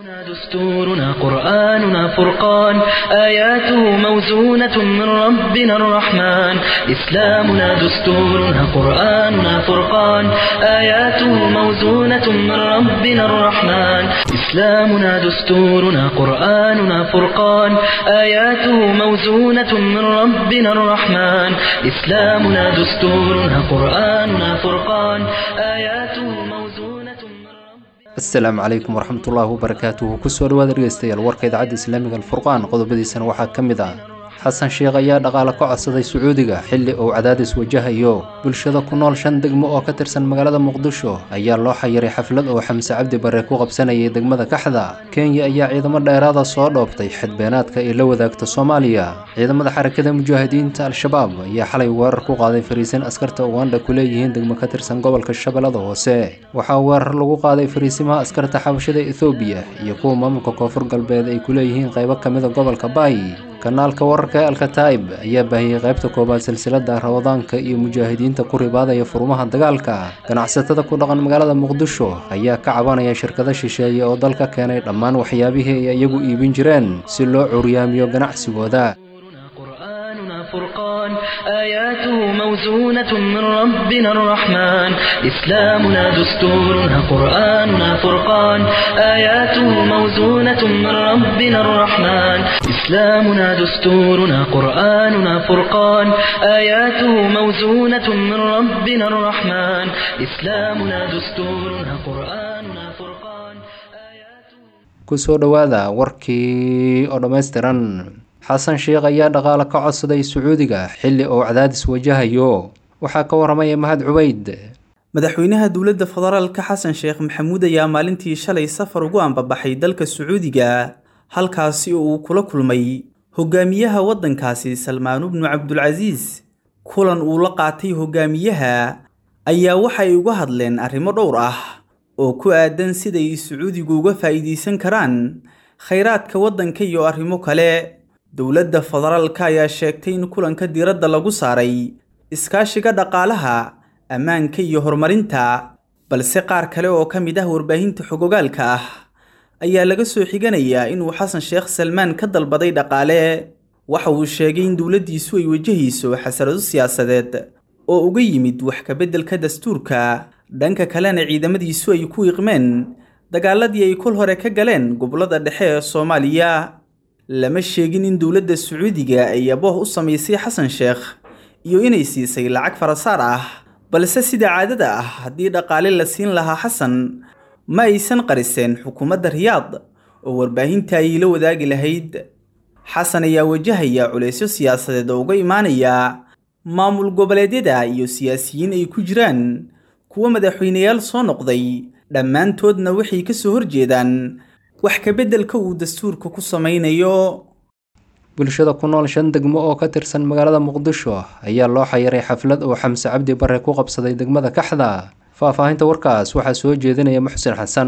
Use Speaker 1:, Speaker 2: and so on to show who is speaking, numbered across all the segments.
Speaker 1: دستورنا قرآننا فرقان آياته موزونة من ربنا الرحمن إسلامنا دستورنا قرآننا فرقان آياته موزونة من ربنا الرحمن إسلامنا دستورنا قرآننا فرقان آياته موزونة من ربنا الرحمن إسلامنا دستورنا قرآننا فرقان آياته موزونة من ربنا
Speaker 2: asalaamu calaykum waraxmatullaahi wabarakaatuhu kusoo dhawaada dhegeystayaal warka idaacadda islaamiga alfurqaan qodobadiisana waxaa ka mid ah xasan sheekh ayaa dhaqaale ka codsaday sacuudiga xilli uu cadaadis wajahayo bulshada ku nool shan degmo oo ka tirsan magaalada muqdisho ayaa loo xayiray xaflad oo xamse cabdi bare ku qabsanayay degmada kaxda kenya ayaa ciidamo dheeraada soo dhoobtay xadbeenaadka ay la wadaagta soomaaliya ciidamada xarakada mujaahidiinta al-shabaab ayaa xalay weerar ku qaaday fariisin askarta uganda ku leeyihiin degmo ka tirsan gobolka shabeellada hoose waxaa weerar lagu qaaday fariisimaha askarta xabashada ethoobiya iyo kuwa maamulka koonfur galbeed ay ku leeyihiin qaybo ka mida gobolka baay kanaalka wararka ee alkataib ayaa baahiyey qaybta koowaad silsilada rawadaanka iyo mujaahidiinta ku ribaadaya furmaha dagaalka ganacsatada ku dhaqan magaalada muqdisho ayaa ka cabanaya shirkado shisheeye oo dalka keenay dhammaan waxyaabihii ay iyagu iibin jireen si loo curyaamiyo ganacsigooda
Speaker 1: قرآننا فرقان آياته موزونة من ربنا الرحمن إسلامنا دستورنا قرآننا فرقان آياته موزونة من ربنا الرحمن إسلامنا دستورنا قرآننا فرقان آياته موزونة من ربنا الرحمن إسلامنا دستورنا قرآننا فرقان آياته
Speaker 2: kusoo dhowaada warkii oo dhammaystiran xasan sheekh ayaa dhaqaale ka codsaday sacuudiga xilli uu cadaadis wajahayo waxaa ka waramaya mahad cubeyd
Speaker 3: madaxweynaha dowladda federaalka xasan sheekh maxamuud ayaa maalintii shalay safar ugu ambabaxay dalka sacuudiga halkaasi oo uu kula kulmay hogaamiyaha waddankaasi salmaanu bnu cabdulcasiis kulan uu la qaatay hogaamiyaha ayaa waxay uga hadleen arrimo dhowr ah oo ku aadan siday sacuudigu uga faa'iidaysan karaan khayraadka waddanka iyo arrimo kale dowladda federaalka ayaa sheegtay in kulanka diiradda lagu saaray iskaashiga dhaqaalaha ammaanka iyo horumarinta balse qaar kale oo ka mid ah warbaahinta xogogaalka ah ayaa laga soo xiganayaa inuu xasan sheekh salmaan ka dalbaday dhaqaale waxa uu sheegay in dowladdiisu ay wajahayso xasarado siyaasadeed oo uga yimid wax kabeddelka dastuurka dhanka kalena ciidamadiisu ay ku iqmeen dagaaladii ay kol hore ka galeen gobollada dhexe ee soomaaliya lama sheegin in dowladda sacuudiga ay abooh u samaysay xasan sheekh iyo inay siisay lacag farasaar ah balse sida caadada ah haddii dhaqaale la siin lahaa xasan ma aysan qariseen xukuumadda riyaad oo warbaahinta ay la wadaagi lahayd xasan ayaa wajahaya culaysyo siyaasadeed oo uga imaanaya maamul goboleedyada iyo siyaasiyiin ay ku jiraan kuwa madaxweyneyaal soo noqday dhammaantoodna waxay ka soo horjeedaan wax kabeddelka uu dastuurka ku samaynayo
Speaker 2: bulshada ku nool shan degmo oo ka tirsan magaalada muqdisho ayaa loo xayiray xaflad uu xamse cabdi bare ku qabsaday degmada kaxda faahfaahinta warkaas waxaa soo jeedinaya muxsin xasan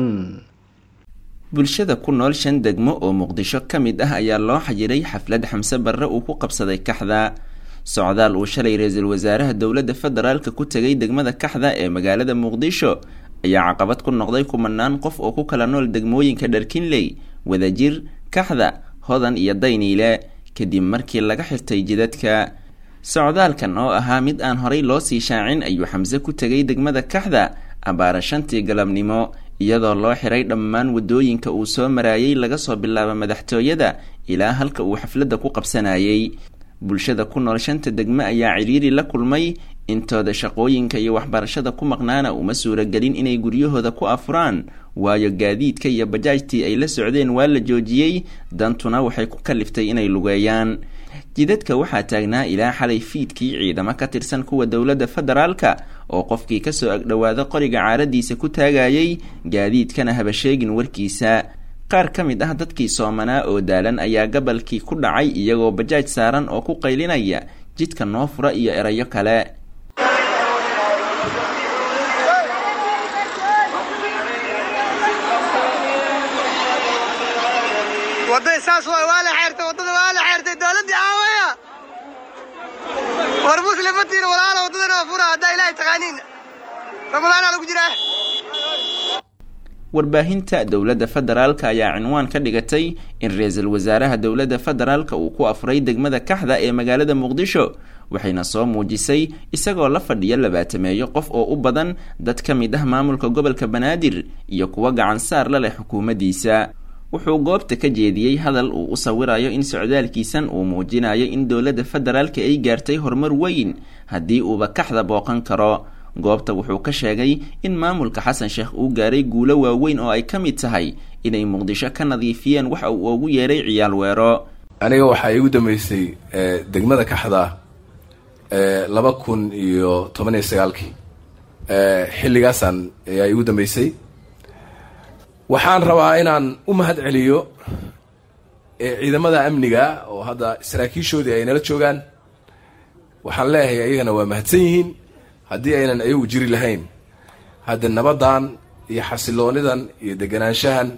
Speaker 4: bulshada ku nool shan degmo oo muqdisho ka mid ah ayaa loo xayiray xaflad xamse barre uu ku qabsaday kaxda socdaal uu shalay ra-iisul wasaaraha dowladda federaalka ku tegay degmada kaxda ee magaalada muqdisho ayaa caqabad ku noqday kumanaan qof oo ku kala nool degmooyinka dharkinley wadajir kaxda hodan iyo dayniile kadib markii laga xirtay jidadka socdaalkan oo ahaa mid aan horay loo sii shaacin ayuu xamse ku tegay degmada kaxda abbaara shantii galabnimo iyadoo loo xiray dhammaan waddooyinka uu soo maraayay laga soo bilaabo madaxtooyada ilaa halka uu xafladda ku qabsanayay bulshada ku nool shanta degme ayaa cidhiiri la kulmay intooda shaqooyinka iyo waxbarashada ku maqnaana uma suuragelin inay guryahooda ku afuraan waayo gaadiidka iyo bajaajtii ay la socdeen waa la joojiyey dantuna waxay ku kaliftay inay lugeeyaan jidadka waxaa taagnaa ilaa xalay fiidkii ciidamo ka tirsan kuwa dowladda federaalka oo qofkii kasoo agdhowaada qoriga caaradiisa ku taagayay gaadiidkana haba sheegin warkiisa qaar ka mid ah dadkii soomanaa oo daalan ayaa gabalkii ku dhacay iyagoo bajaaj saaran oo ku qaylinaya jidka noo fura iyo erayo kale
Speaker 5: wadada saas waay waa la xeertay wadada waa la xeertay dowladdii aawaya war muslimatiina walaala wadadana fura haddaa ilaahay taqaaniin ramadaana lagu jiraa
Speaker 4: warbaahinta dowladda federaalka ayaa cinwaan ka dhigatay in ra-iisul wasaaraha dowladda federaalka uu ku afray degmada kaxda ee magaalada muqdisho waxayna soo muujisay isagoo la fadhiya labaatameeyo qof oo u badan dad ka mid ah maamulka gobolka banaadir iyo kuwa gacan saar la leh xukuumaddiisa wuxuu goobta ka jeediyey hadal uu u sawirayo in socdaalkiisan uu muujinayo in dowladda federaalka ay gaartay horumar weyn haddii uuba kaxda booqan karo goobta wuxuu ka sheegay in maamulka xasan sheekh uu gaaray guulo waaweyn oo ay ka mid tahay inay muqdisho ka nadiifiyeen waxa uu ugu yeeray ciyaal weero
Speaker 6: aniga waxaa iigu dambeysay degmada kaxda laba kun iyo toban iyo sagaalkii xilligaasaan ayaa iigu dambeysay waxaan rabaa inaan u mahad celiyo ciidamada amniga oo hadda saraakiishoodii ay nala joogaan waxaan leeyahay ayagana waa mahadsan yihiin haddii aynan ayagu jiri lahayn hadda nabaddan iyo xasiloonidan iyo deganaanshahan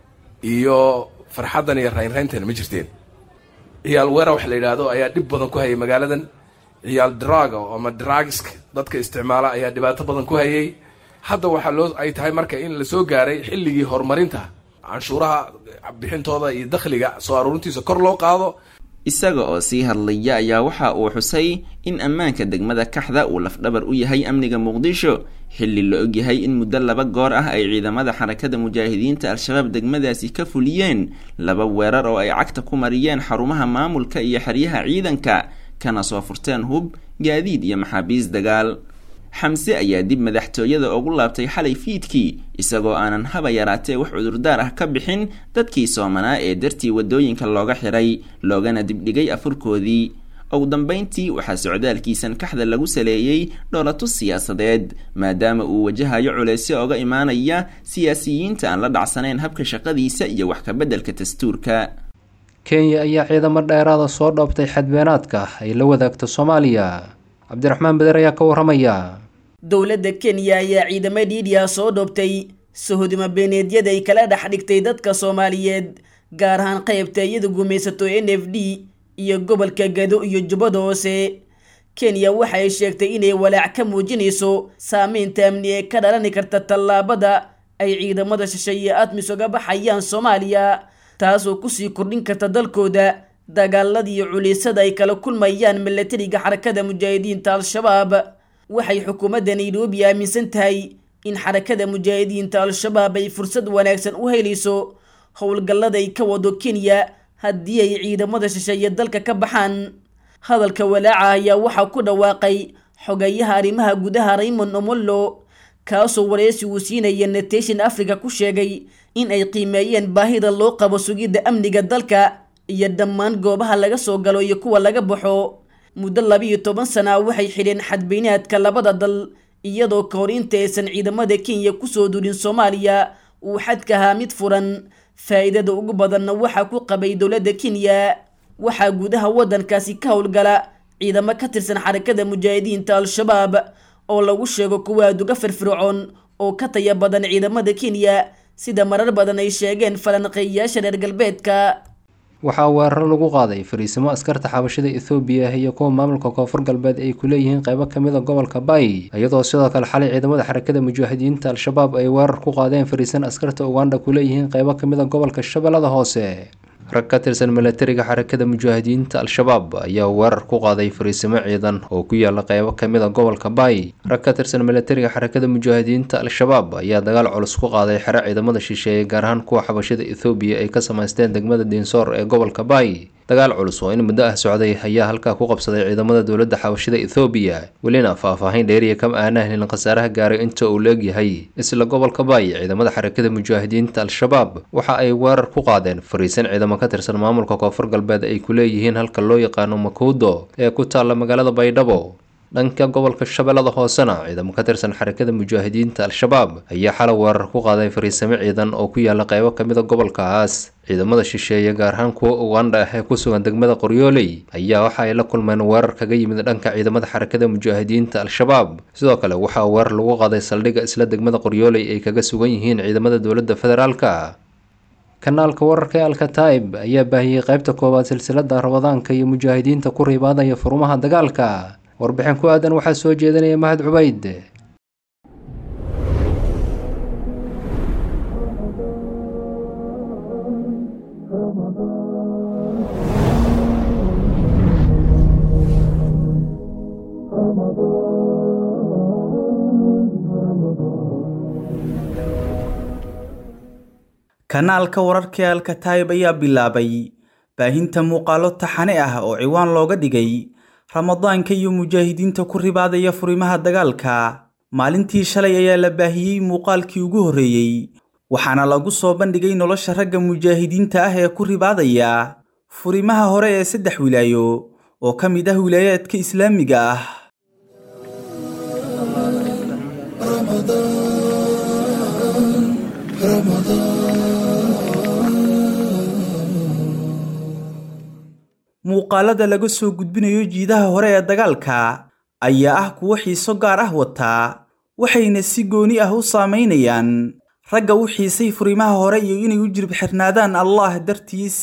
Speaker 6: iyo farxaddan iyo raynrayntan ma jirteen ciyaal weera wax la yidhaahdo ayaa dhib badan ku hayay magaaladan ciyaal draga ama dragska dadka isticmaala ayaa dhibaato badan ku hayay hadda waxaa loo ay tahay marka in la soo gaaray xilligii horumarinta canshuuraha bixintooda iyo dakhliga soo aruurintiisa kor loo qaado
Speaker 4: isaga oo sii hadlaya ayaa waxa uu xusay in ammaanka degmada kaxda uu lafdhabar u yahay amniga muqdisho xilli la ogyahay in muddo laba goor ah ay ciidamada xarakada mujaahidiinta al-shabaab degmadaasi ka fuliyeen laba weerar oo ay cagta ku mariyeen xarumaha maamulka iyo xeryaha ciidanka kana soo furteen hub gaadiid iyo maxaabiis dagaal xamse ayaa dib madaxtooyada ugu laabtay xalay fiidkii isagoo aanan haba yaraatee wax cudurdaar ah ka bixin dadkii soomanaa ee dartii waddooyinka looga xiray loogana dibdhigay afurkoodii ugu dambayntii waxaa socdaalkiisan kaxda lagu saleeyey dhoolatus siyaasadeed maadaama uu wajahayo culeysyo oga imaanaya siyaasiyiinta aan la dhacsanayn habka shaqadiisa iyo wax kabeddelka dastuurka
Speaker 2: kenya ayaa ciidamo dheeraada soo dhoobtay xadbeenaadka ay la wadaagto soomaaliya cabdiraxmaan beder ayaa ka warramaya
Speaker 7: dowladda kenya ayaa ciidamo dhiidhiya soo dhoobtay sahodimo beeneedyada ay kala dhex dhigtay dadka soomaaliyeed gaar ahaan qaybta iyada gumaysato n f d iyo gobolka gado iyo jubbada hoose kenya waxay sheegtay inay walaac ka muujinayso saameynta amni ee ka dhalani karta tallaabada ay ciidamada shisheeye admis uga baxayaan soomaaliya taasoo kusii kordhin karta dalkooda dagaaladii culiysada ay kala kulmayaan milatariga xarakada mujaahidiinta al-shabaab waxay xukuumadda nairobi aaminsan tahay in xarakada mujaahidiinta al-shabaab ay fursad wanaagsan u helayso howlgallada ay ka wado kenya haddii ay ciidamada shisheeye dalka ka baxaan hadalka walaaca ayaa waxaa ku dhawaaqay xogeyaha arrimaha gudaha raymond omollo kaasoo wareysi uu siinaya nation africa ku sheegay in ay qiimeeyeen baahida loo qabo sugidda amniga dalka iyo dhammaan goobaha laga soo galo iyo kuwa laga baxo muddo labiiyo toban sana waxay xidheen xadbeynaadka labada dal iyadoo ka hor inta aysan ciidamada kenya kusoo duulin soomaaliya uu xadka ahaa mid furan faa'iidada ugu badanna waxaa ku qabay dowladda kenya waxaa gudaha waddankaasi ka howlgala ciidamo ka tirsan xarakada mujaahidiinta al-shabaab oo lagu sheego kuwa aad uga firfircoon oo ka taya badan ciidamada kenya sida marar badan ay sheegeen falanqeeyayaasha reer galbeedka
Speaker 2: waxaa weeraro lagu qaaday fariisimo askarta xabashada ethoobiya iyo kuwa maamulka koonfur galbeed ay ku leeyihiin qaybo ka mid a gobolka bay iyadoo sidoo kale xalay ciidamada xarakada mujaahidiinta al-shabaab ay weerar ku qaadeen fariisan askarta uganda ku leeyihiin qaybo ka mid a gobolka shabeellada hoose rag ka tirsan milatariga xarakada mujaahidiinta al-shabaab ayaa weerar ku qaaday fariisimo ciidan oo ku yaala qaybo ka mid a gobolka bay rag ka tirsan milatariga xarakada mujaahidiinta al-shabaab ayaa dagaal culus ku qaaday xero ciidamada shisheeye gaar ahaan kuwa xabashada ethoobiya ay ka samaysteen degmada diinsoor ee gobolka bay dagaal culus oo in muddo ah socday ayaa halkaa ku qabsaday ciidamada dowladda xabashada ethoobiya welina faahfaahin dheeriya kama aanaa helin khasaaraha gaaray inta uu leegyahay isla gobolka bay ciidamada xarakada mujaahidiinta al-shabaab waxa ay weerar ku qaadeen fariisan ciidamo ka tirsan maamulka koonfur galbeed ay ku leeyihiin halka loo yaqaano makuudo ee ku taalla magaalada baydhabo dhanka gobolka shabeellada hoosena ciidamo ka tirsan xarakada mujaahidiinta al-shabaab ayaa xalay weerar ku qaaday fariisamo ciidan oo ku yaala qaybo ka mid a gobolkaas ciidamada shisheeye gaar ahaan kuwa uganda ah ee ku sugan degmada qoryooley ayaa waxa ay la kulmeen weerar kaga yimid dhanka ciidamada xarakada mujaahidiinta al-shabaab sidoo kale waxaa weerar lagu qaaday saldhigga isla degmada qoryooley ay kaga sugan yihiin ciidamada dowladda federaalka kanaalka wararka ee alkataib ayaa baahiyey qaybta koowaad silsilada rabadaanka iyo mujaahidiinta ku riibaadaya furumaha dagaalka warbixin ku aadan waxaa soo jeedinaya mahad cubayd
Speaker 3: kanaalka wararka ee alkataayib ayaa bilaabay baahinta muuqaalo taxane ah oo ciwaan looga dhigay ramadaanka iyo mujaahidiinta ku ribaadaya furimaha dagaalka maalintii shalay ayaa la baahiyey muuqaalkii ugu horreeyey waxaana lagu soo bandhigay nolosha ragga mujaahidiinta ah ee ku ribaadaya furimaha hore ee saddex wilaayo oo ka mid ah wilaayaadka islaamiga ah muuqaalada laga soo gudbinayo jiidaha hore ee dagaalka ayaa ah kuwo xiiso gaar ah wataa waxayna si gooni ah u saamaynayaan ragga u xiisay furimaha hore iyo inay u jirb xirnaadaan allah dartiis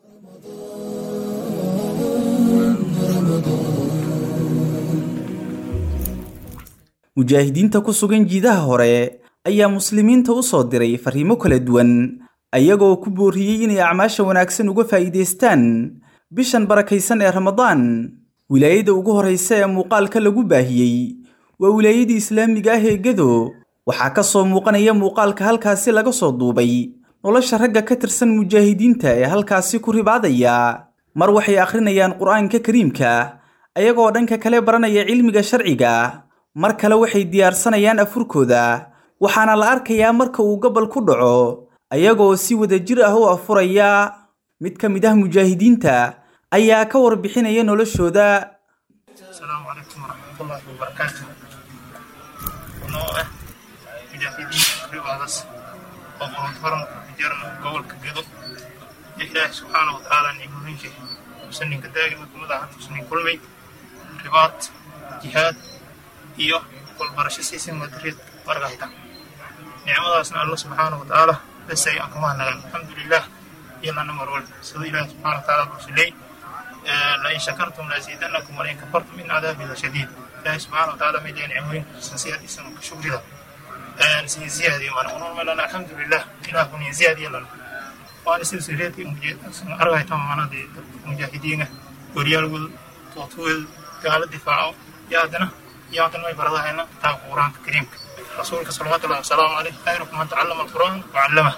Speaker 3: mujaahidiinta ku sugan jiidaha hore ayaa muslimiinta u soo diray fariimo kala duwan ayagoo ku booriyey inay acmaasha wanaagsan uga faa'iidaystaan bishan barakaysan ee ramadaan wilaayada ugu horraysa ee muuqaalka lagu baahiyey waa wilaayadii islaamiga ah ee gedo waxaa ka soo muuqanaya muuqaalka halkaasi laga soo duubay nolosha ragga ka tirsan mujaahidiinta ee halkaasi ku ribaadaya mar waxay akhrinayaan qur'aanka kariimka ayagoo dhanka kale baranaya cilmiga sharciga mar kale waxay diyaarsanayaan afurkooda waxaana la arkayaa marka uu gobol ku dhaco ayagoo si wadajir ah u afuraya mid ka mid ah mujaahidiinta ayaa ka warbixinaya noloshooda
Speaker 8: السلام عليكم ورحمة الله وبركاته ونوع مجاهدين رباضس وقرن فرن جرن قول كجدو إله سبحانه وتعالى نعمه شيء سنين كداعي مكمل عن سنين كل مي رباط جهاد إيو كل برش سيسن مدريد ورغايتا نعمة الله سبحانه وتعالى بس أي أكمان الحمد لله يلا نمر ولد سيد الله سبحانه وتعالى برسلي لئن شكرتم لأزيدنكم ولئن كفرتم من عذابي لشديد الله سبحانه وتعالى ميدين عموين سنسيادي سنو كشكر له نسي زيادي وانا ونور لنا الحمد لله إله كن زيادي لنا وانا سلسلتي أرغي تمام أنا دي مجاهدين وريال ول توتول قال الدفاع يا دنا يا دنا ما يبرد هنا كتاب القرآن الكريم رسولك صلى الله عليه وسلم عليه خيركم من تعلم القرآن وعلمه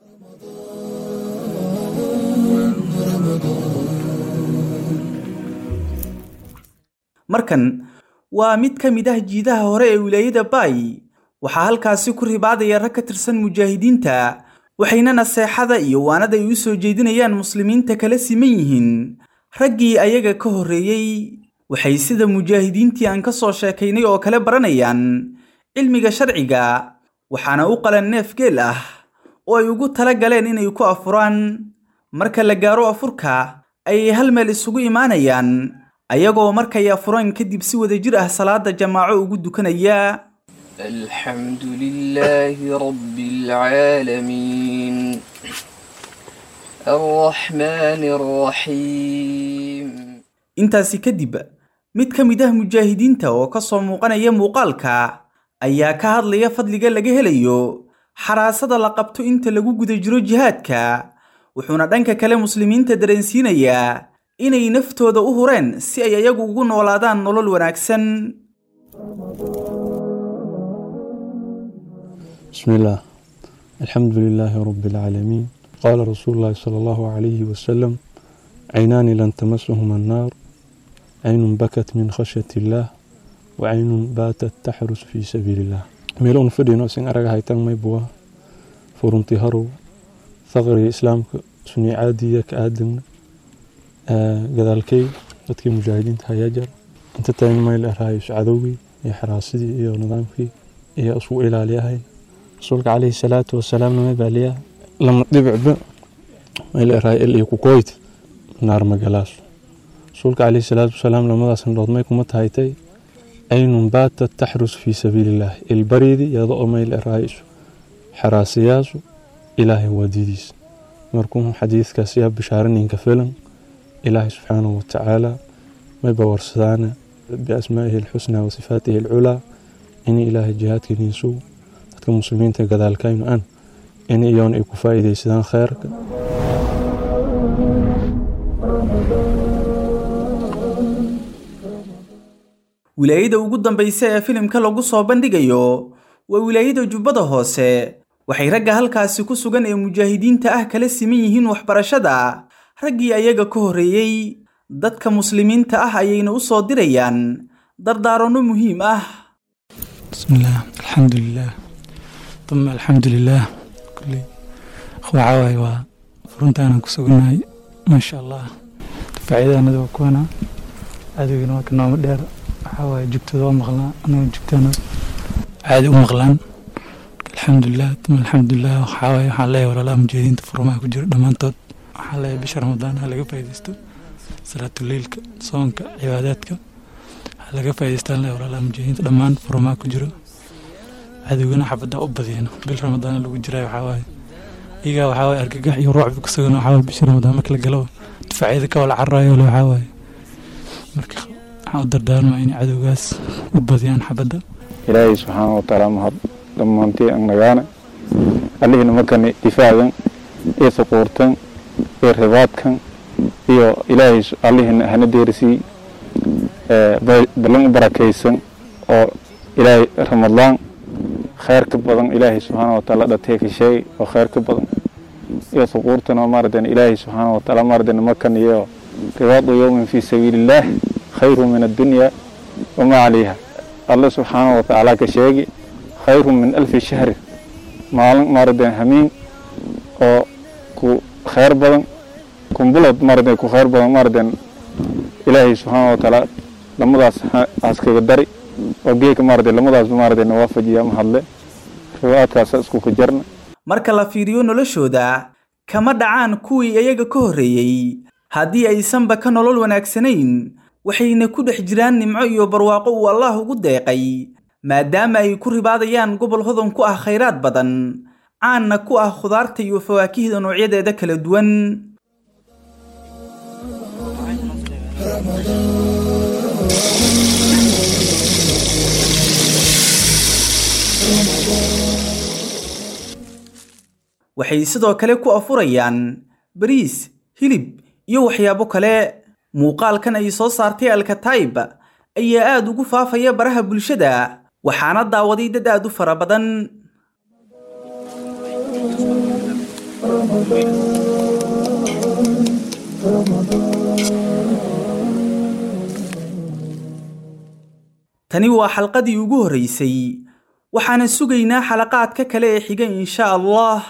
Speaker 3: markan waa mid ka mid ah jiidaha hore ee wilaayada baay waxaa halkaasi ku ribaadaya rag ka tirsan mujaahidiinta waxayna naseexada iyo waanada ay u soo jeedinayaan muslimiinta kala siman yihiin raggii ayaga ka horreeyey waxay sida mujaahidiintii aan ka soo sheekaynay oo kale baranayaan cilmiga sharciga waxaana u qalan neef geel ah oo ay ugu tala galeen inay ku afuraan marka la gaaro afurka ayay hal meel isugu imaanayaan ayagoo markay afuraan kadib si wadajir ah salaada jamaaco ugu dukanaya
Speaker 9: الحمد لله رب العالمين الرحمن الرحيم
Speaker 3: intaasi kadib mid ka mid ah mujaahidiinta oo ka soo muuqanaya muuqaalka ayaa ka hadlaya fadliga laga helayo xaraasada la qabto inta lagu guda jiro jihaadka wuxuuna dhanka kale muslimiinta dareensiinayaa inay naftooda u hureen si ay ayagu ugu noolaadaan nolol wanaagsan
Speaker 10: بسم الله الحمد لله رب العالمين قال رسول الله صلى الله عليه وسلم عينان لن تمسهما النار عين بكت من خشية الله وعين باتت تحرس في سبيل الله ميلون فدينو سين أرغا هايتان ميبوا فرنتي هرو ثغري إسلام سني عادية كآدم gadaalkay dadkii mujaahidiinta hayaa jar inta tagan mayl eraayo cadowgii iyo xaraasidii iyo nidaamkii iyo isku ilaaliyahay rasuulka calayhi salaatu wasalaamna may baaliyaa lama dhibicba mayl eraayo il iyo kukoyd naar magalaas rasuulka calayhi salaatu wasalaam lamadaas indhood may kuma tahaytay aynun baatat taxrus fii sabiilillaah ilbariidii iyada oo mayl eraayo xaraasiyaasu ilaahay waadidiisa markuu xadiidkaas yaa bishaaraninka filan إلهي سبحانه وتعالى ما بورسدانا بأسمائه الحسنى وصفاته العلى إني إلهي جهاد كنيسو dadka muslimiinta gadaalkaynu an in iyoon ay ku faa'iidaysadaan khayrka
Speaker 3: wilaayada ugu dambaysa ee filimka lagu soo bandhigayo waa wilaayada jubbada hoose waxay ragga halkaasi ku sugan ee mujaahidiinta ah kala siman yihiin waxbarashada raggii ayaga ka horreeyey dadka muslimiinta ah ayayna u soo dirayaan dardaaranno muhiim ah
Speaker 11: bismillaah alxamdulilaah uma alxamdulilaah kulley waxaa waaye waa furuntaanaan ku sugannahay maasha allah difaacyadaanada waa kuwana cadowgana waa ka nooma dheer waxaa waaye jugtooda waa maqlaa anaga jugtaana caadi u maqlaan alxamdulilah uma alxamdulilah waxaa waaye waxaan leeyahay walaalaha mujaahidiinta furmaha ku jira dhammaantood waxaan leeyahay bisha ramadaan ha laga faa'iidaysto salaatuleylka soonka cibaadaadka ha laga faa'iidaystaan leeyahay walaalaha mujaahidiinta dhammaan furmaha ku jiro cadowgana xabadda u badiyana bil ramadaan lagu jiray waxaa waaye iyagaa waxaa waaye argagax iyo ruucbi ku sugan waxaa waaye bisha ramadaan marka la galo difaacyada ka wala cararayo le waxaa waaye marka waxaan u dardaarmaa inay cadowgaas u badiyaan xabadda
Speaker 12: ilaahay subxaana wa tacaala mahad dhammaantii an nagaana allihina markani difaacan iyo suquurtan iyo ribaadkan iyo ilaahay allihina hana deerisii ballan u barakaysan oo ilaahay ramadaan khayr ka badan ilaahay subxaana wa tacaala dhatee ka sheegay oo khayr ka badan iyo suquurtan oo maaratan ilaahay subxaana wa tacaala maaratan markan iyo ribaadu yowmin fii sabiilillaah khayru min addunya wamaa calayha alle subxaana wa tacaala ka sheegi khayru min alfi shahri maalin maaratan hamiin oo ku khayr badan kumbulad maaratan ku khayr badan maaratan ilaahay subxaana wa tacaala lamadaas askaga dari oo geeka maaratan lamadaasba maaratan waafajiya mahadle riwaadkaasa isku ka jarna
Speaker 3: marka la fiiriyo noloshooda kama dhacaan kuwii iyaga ka horreeyey haddii aysanba ka nolol wanaagsanayn waxayna ku dhex jiraan nimco iyo barwaaqo uu allaah ugu deeqay maadaama ay ku ribaadayaan gobol hodan ku ah khayraad badan caanna ku ah khudaarta iyo fawaakihda noocyadeeda kala duwan waxay sidoo kale ku afurayaan bariis hilib iyo waxyaabo kale muuqaalkan ay soo saartay alkataib ayaa aad ugu faafaya baraha bulshada waxaana daawaday dad aad u fara badan tani waa xalqadii ugu horreysay waxaana sugaynaa xalaqaadka kale ee xiga insha allah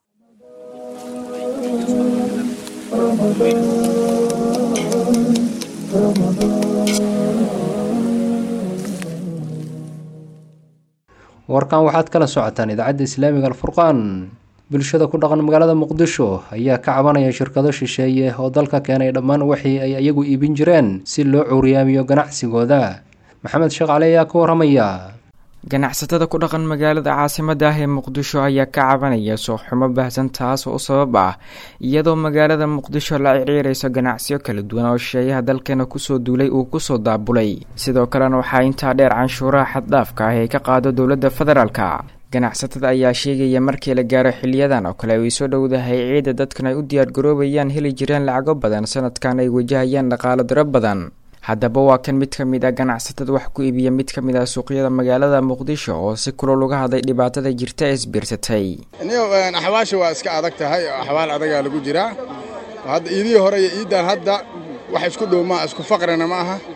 Speaker 2: warkan waxaad kala socotaan idaacadda islaamiga alfurqaan bulshada ku dhaqan magaalada muqdisho ayaa ka cabanaya shirkado shisheeye oo dalka keenay dhammaan wixii ay iyagu iibin jireen si loo cuuriyaamiyo ganacsigooda maxamed sheekh cali ayaa ka waramaya
Speaker 13: ganacsatada ku dhaqan magaalada caasimada ah ee muqdisho ayaa ka cabanaya suuxxumo baahsan taas oo u sabab ah iyadoo magaalada muqdisho la ciriirayso ganacsiyo kala duwan oo shisheeyaha dalkeena kusoo duulay uu kusoo daabulay sidoo kalena waxaa intaa dheer canshuuraha xaddhaafka ah ee ka qaado dowladda federaalka ganacsatada ayaa sheegaya markii la gaaro xiliyadan oo kale ay soo dhowdahay ciidda dadkan ay u diyaargaroobayaan heli jireen lacago badan sanadkan ay wajahayaan dhaqaalo diro badan haddaba waa kan mid ka mid ah ganacsatada wax ku iibiya mid ka mid ah suuqyada magaalada muqdisho oo si kulol uga hadlay dhibaatada jirta ee isbiirsatay
Speaker 14: axwaasha waa iska adag tahay oo axwaal adagaa lagu jiraa hadda iidihii hore iyo iiddan hadda wax isku dhow maa isku faqrina ma aha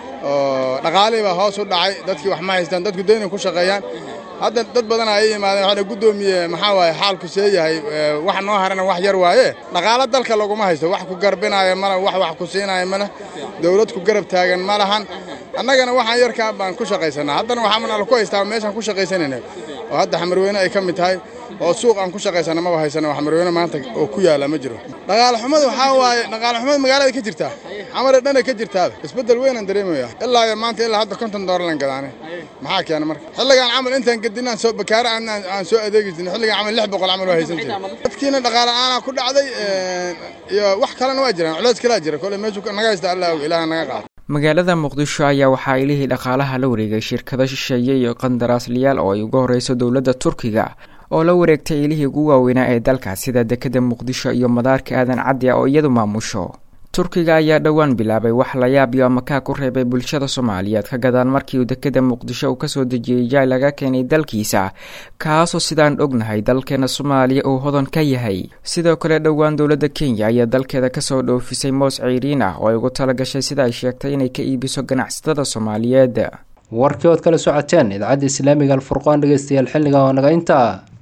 Speaker 14: oo dhaqaalihii baa hoos u dhacay dadkii wax ma haystaan dadku dayna ku shaqeeyaan hadda dad badan ay yimaadeen waxaa guddoomiye maxaa waaye xaalku see yahay wax noo harana wax yar waaye dhaqaalo dalka laguma haysto wax ku garbinaayo male wax wax ku siinaayo male dawlad ku garab taagan ma lahan annagana waxaan yarkaa baan ku shaqaysanaa haddana waxaa ala ku haystaa meeshaan ku shaqaysanayna oo hadda xamarweyne ay ka mid tahay oo suuq aan ku shaqaysana maba haysana oo xamarweyne maanta oo ku yaala ma jiro dhaqaale xumada waxaa waaye dhaqaale xumada magaalada ka jirtaa xamare dhana ka jirtaaba isbeddel weynaan dareemaya ilaa iyo maanta ilaa hadda konton doolarlan gadaane maxaa keena marka xilligaan camal intaan gedinaan soo bakaare aan soo adeegi jirnay xilligaan camal lix boqol camal waa haysan jiray dadkiina dhaqaale aanaa ku dhacday iyo wax kalena waa jiraan culeys kalaa jira kole meeshu naga haysta allah og ilaaha naga qaado
Speaker 13: magaalada muqdisho ayaa waxaa ilihii dhaqaalaha la wareegay shirkado shisheeye iyo qandaraasliyaal oo ay uga horeyso dowladda turkiga oo la wareegtay ilihii ugu waaweynaa ee dalka sida dekeda muqdisho iyo madaarka aadan caddi ah oo iyadu maamusho turkiga ayaa dhowaan bilaabay wax la yaab iyo amakaa ku reebay bulshada soomaaliyeed ka gadaan markii uu dekeda muqdisho uu kasoo dejiyey jaay laga keenay dalkiisa kaasoo sidaan ognahay dalkeena soomaaliya uu hodan ka yahay sidoo kale dhowaan dowladda kenya ayaa dalkeeda kasoo dhoofisay moos ceyriin ah oo ay ugu talagashay sida ay sheegtay inay ka iibiso ganacsatada soomaaliyeed
Speaker 2: warkii ood kala socoteen idaacadda islaamiga alfurqaan dhegeystayaal xilliga oo naga intaa